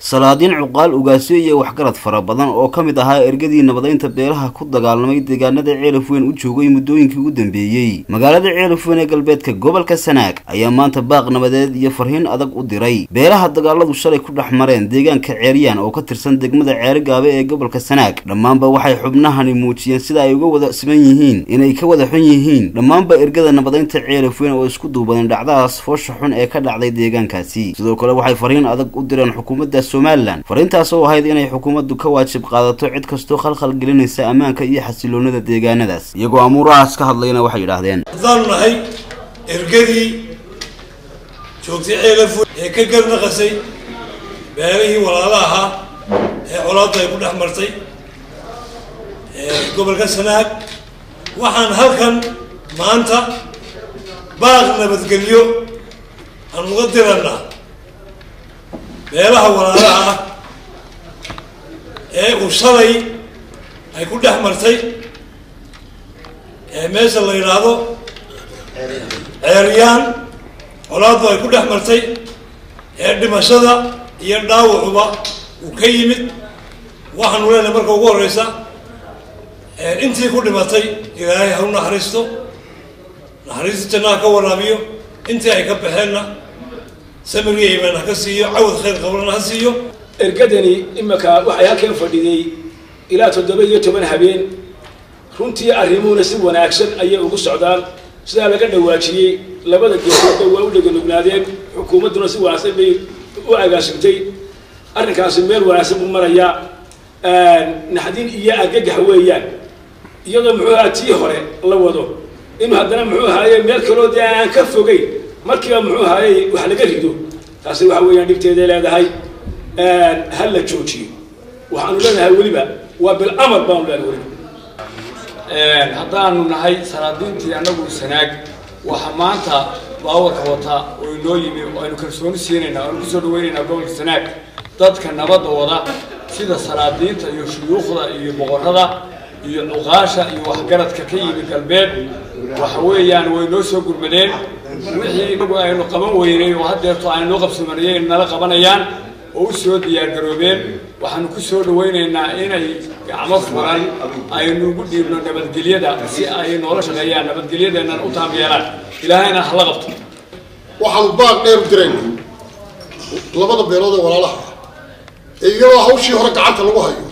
salaadiin cuqaal ugaasyo iyo waxgarad fara badan oo ka mid ahaa ergadii nabadaynta beelaha ku dagaalamay deegaanada ceelaf weyn u joogay muddooyinkii ugu dambeeyey magaalada ceelaf weyn ee galbeedka gobolka sanaag ayaa maanta baaq nabadeed iyo farhiin adag u diray beelaha dagaaladu shalay ku dhex mareen deegaanka ceeryaan oo ka tirsan degmada ceerigaabe ee gobolka sanaag dhammaanba waxay xubnahani muujiyeen sida ay uga wada siman yihiin inay ka wada xun yihiin dhammaanba ergada nabadaynta ceelaf weyn oo isku duubadeen dhacdadaas foosha xun ee ka dhacday deegaankaasi sidoo kale waxay farhiin adag u direen xukuumadda somalilan fariintaas oo ahayd inay xukuumaddu ka waajib qaadato cid kastoo khalkhal gelinaysa ammaanka iyo xasiloonada deegaanadaas iyagoo amuurahaas ka hadlayna waxay yidhaahdeen haddaanu nahay ergadii joogtay ceelaf ee ka garnaqasay beelihii walaala ahaa ee colaadda ay ku dhex martay gobolka sanaag waxaan halkan maanta baaq nabadgelyo aan uga diranaa beelaha walaalaha ah ee uu shalay ay ku dhex martay ee meesha la yidhaahdo ceeryaan colaaddu ay ku dhex martay ee dhimashada iyo dhaawacuba uu ka yimid waxaanu leenahay marka ugu horeysa intii ku dhimatay ilaahay ha u naxariisto naxariista jannaha ka waraabiyo intii ay ka baxeenna samiriya imaan ha ka siiyo cawad khayr qablana ha siiyo ergadani imika waxay halkan fadhiday ilaa toddoba iyo toban habeen runtii arrimuhuna si wanaagsan ayay ugu socdaan sidaa laga dhawaajiyey labada geesoodba waa u dheganugnaadeen xukuumadduna si wanaagsan bay u agaasimtay arrinkaasi meel wanaagsan buu marayaa naxdin iyo argagax weeyaan iyadoo muxuu ahaa tii hore la wado inuu haddana muxuu ahaaye meel kaloo dee aan ka fogeyn markiiba muxuu ahaaye wax laga rido taasi waxa weeyaan dhibteeday leedahay ha la joojiyo waxaanu leenahay weliba waa bilamar baanu leenahay weliba haddaanu nahay salaadiintii annagu sanaag waxa maanta baawarka wata oo inoo yimi oo aynu kalsooni siinaynaa oanu kusoo dhaweynaynaa gobolka sanaag dadka nabadda wada sida salaadiinta iyo shuyuukhda iyo boqorrada iyo cuqaasha iyo waxgaradka ka yimi galbeed waxa weeyaan way noo soo gurmadeen wixii inagu aynu qaban weynay oo haddeerto aynu noo qabsamanayay nala qabanayaan oo u soo diyaargaroobeen waxaanu ku soo dhawaynaynaa inay gacmo furan aynu ugu dhiibno nabadgelyada si ay noola shaqeeyaan nabadgelyadeennan u taam yeelaan ilaahayna hala qabto waxaanu baaq dheer u dirayna labada beelood ee walaalaha ah ee iyadoo hawshii hore gacanta lagu hayo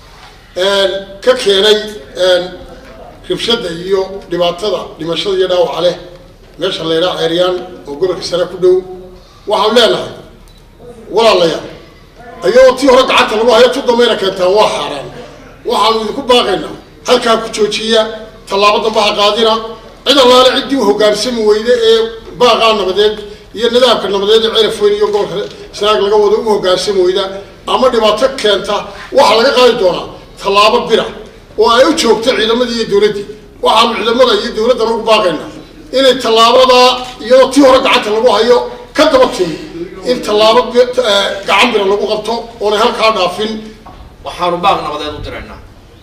ka keenay ribshada iyo dhibaatada dhimashada iyo dhaawaca leh meesha la yidhaha ceeryaan oo gobolka sare ku dhow waxaanu leenahay walaalayaal iyadoo tii hore gacanta lagu hayo tu dambayna keentaan waa xaaraan waxaanu idinku baaqaynaa halkaa ku joojiya tallaabo damba ha qaadina cid allaale ciddii u hoggaansami weyde ee baaqaa nabadeed iyo nidaamka nabadeed ee ceelaf weyn iyo gobolka sanaag laga wado u hoggaansami weyda ama dhibaato keenta waxaa laga qaadi doonaa tallaabo bira oo ay u joogto ciidamadii iyo dowladdii waxaanu ciidamada iyo dowladdana ugu baaqaynaa inay tallaabadaa iyadoo tii hore gacanta lagu hayo ka daba timi in tallaabo gacan bira lagu qabto oonay halkaa dhaafin waxaanu baaq nabadeed u diraynaa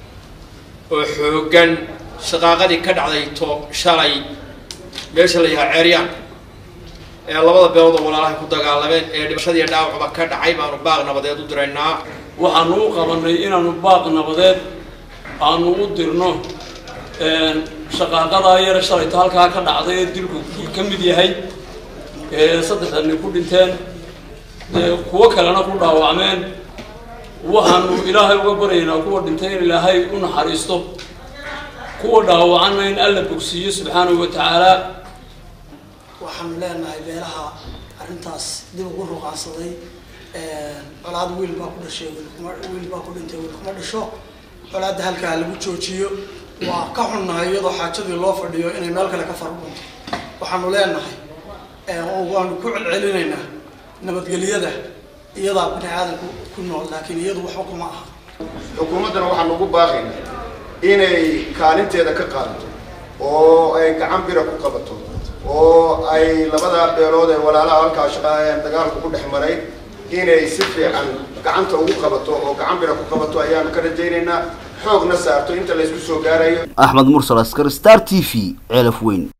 oo xooggan shaqaaqadii ka dhacday to shalay meesha la yahaa ceeryaan ee labada beelood oo walaalahay ku dagaalameen ee dhimashadiiyo dhaawacba ka dhacay baanu baaq nabadeed u diraynaa waxaanu u qabanay inaanu baaq nabadeed aanu u dirno shaqaaqadaa yare shalayto halkaa ka dhacday ee dilku ka mid yahay ee saddexdani ku dhinteen kuwo kalena ku dhaawacmeen waxaanu ilaahay uga baryaynaa kuwa dhintay in ilaahay u naxariisto kuwa dhaawacanna in alla bogsiiyo subxaanahu wa tacaala waxaanu leenahay beelaha arrintaas dib ugu ruqaansaday colaad wiil baa ku dhashay wiil baa ku dhintay wiil kuma dhasho colaadda halkaa lagu joojiyo waa ka xunnahay iyadoo xaajadii loo fadhiyo inay meel kale ka farbunto waxaanu leenahay waanu ku celcelinaynaa nabadgelyada iyadaa bini aadanku ku nool laakiin iyadu waxba kuma aha xukuumaddana waxaanu ugu baaqaynaa inay kaalinteeda ka qaadato oo ay gacan bira ku qabato oo ay labada beelood ee walaalaha halkaa shaqaayaan dagaalku ku dhex maray inay si fiican gacanta ugu qabato oo gacan bira ku qabato ayaanu ka rajaynaynaa xoogna saarto inta laysku soo gaarayo axmed mursal askar star t v ceelaf weyn